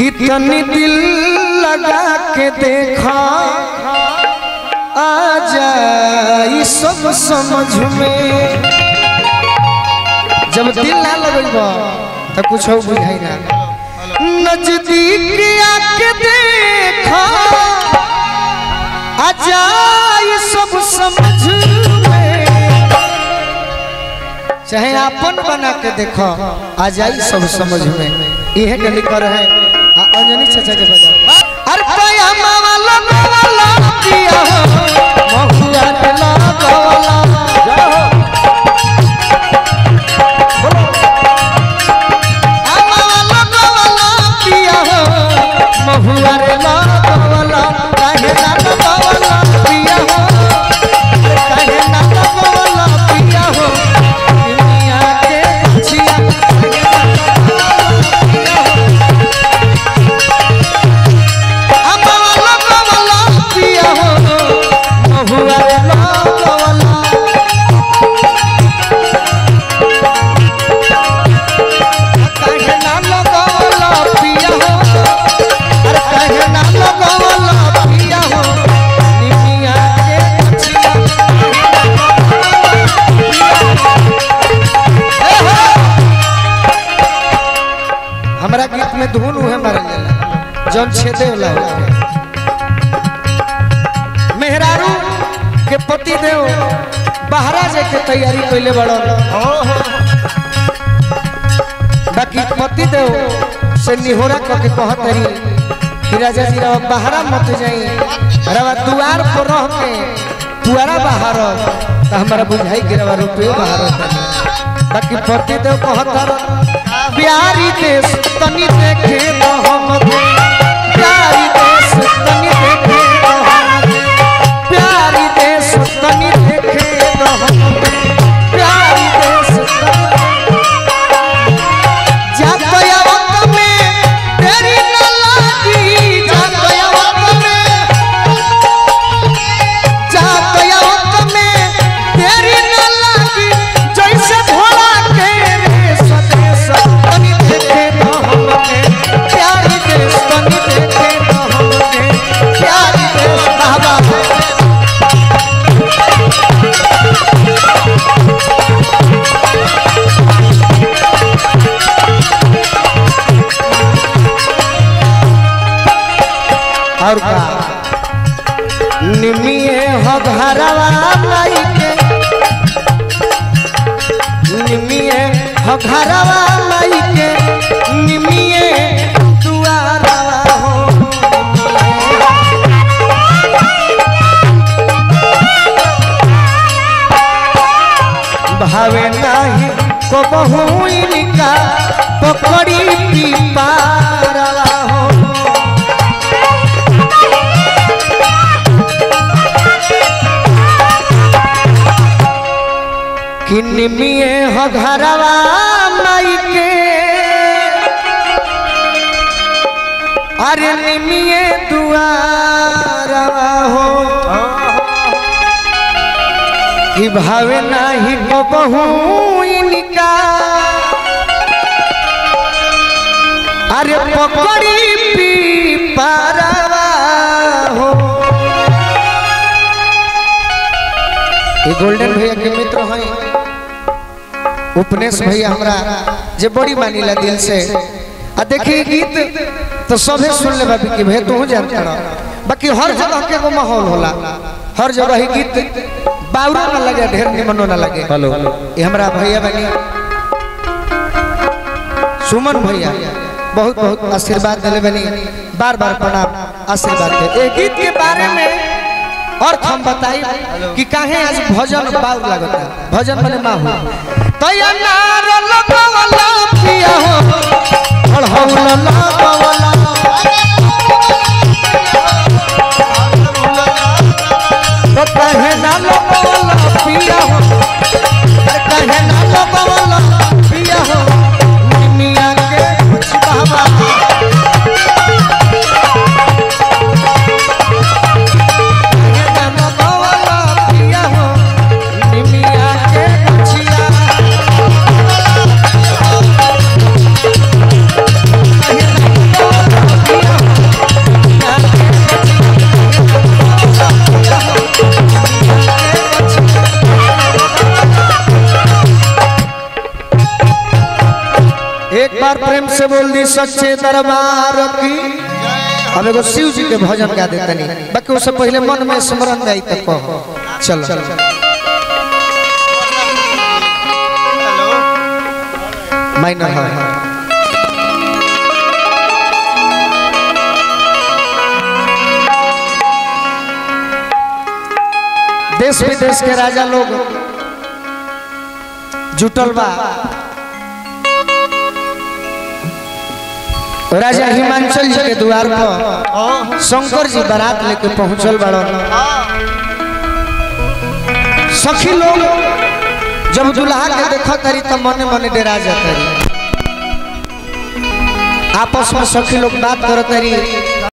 कितनी दिल लगा के देखा आ जाई सब समझ में जब दिल ना लगेगा तो कुछ हो बुझाई ना नजदीक आके देखा आ जाई सब समझ में चाहे अपन बना के देखो आ जाई सब समझ में इहे के लिखल है आ अंजनी चाचा के बजा अरे कया मावाला मावाला पिया हो महुआ के लागवाला आ मावाला मावाला पिया हो महुआ रे लागवाला काहे लागवाला पिया हो काहे लागवाला पिया हो दुनिया के छिया अमवाला कवाला पिया हो महुआ रे लागवाला काहे ना लगवाला पिया हो अरे काहे ना लगवाला पिया हो दुनिया के छिया हमरा गीत में धुन उहे मारल जाला जौन छेदे वाला होखे मेहरारू के पति देव बहरा जाए के तैयारी कैले बड़ो बाकी पति देव से निहोरा करके कहत रही कि राजा जी रवा बहरा मत जाई रवा दुआर पर रह के पुआरा बाहर तो हमारा बुझाई कि रवा रुपये बाहर बाकी पति देव कहत रह प्यारी देश तनी देखे तो हमके प्यारी देश तनी देखे तो हमके प्यारी देश तनी देखे तो हमके प्यारी देश तनी जातयावत में तेरी न लागी जातयावत में जातयावत में तेरी न लागी जैसे भोला के रे सदेश तनी देखे तो हमके प्यारी देश तनी देखे तो हमके प्यारी देश बाबा और का निमिए हो घरवा माई के निमिए हो घरवा माई के निमिए दुआरवा हो भावे नाही को बहुइनिका पकड़ी पीपारवा हो कि निमिए हो घरवा माई के अरे निमिए दुआरवा हो कि भावे नाही को बहू इनका अरे पकड़ी पी पारवा हो ये गोल्डन भैया के मित्र हैं उपनेश भैया हमरा जे बड़ी मानीला दिल से आ देखिए गीत तो सभे सुन ले बाबी कि भैया तू जानता रह बाकी हर जगह के एगो माहौल होला हर जगह ही गीत बाउरो ना लगे ढेर निमनो ना लगे हेलो ये हमरा भैया बनी सुमन भैया बहुत बहुत आशीर्वाद दिले बनी बार बार प्रणाम आशीर्वाद दे ए गीत के बारे में और हम बताई कि काहे आज भजन बाउर लगता भजन माने माहू तया नार लगवला पिया हो अड़हौल लगवला तो कहे ना लगवला पिया हो अरे कहे ना लगवला पिया हो निमिया के कुछ बाबा कहे ना लगवला पिया हो निमिया के कुछिया कहे ना सच्चे दरबार की अब एगो शिव जी के भजन गा देतनी बाकी उससे पहले मन में स्मरण जाई तो कहो चलो माइनर है देश विदेश के राजा लोग जुटल बा राजा हिमांचल जी के द्वार पर शंकर जी बारात लेके पहुंचल बड़न सखी लोग जब दुल्हा के देखा तरी तो मने मने डरा जाता आपस में सखी लोग बात करत तरी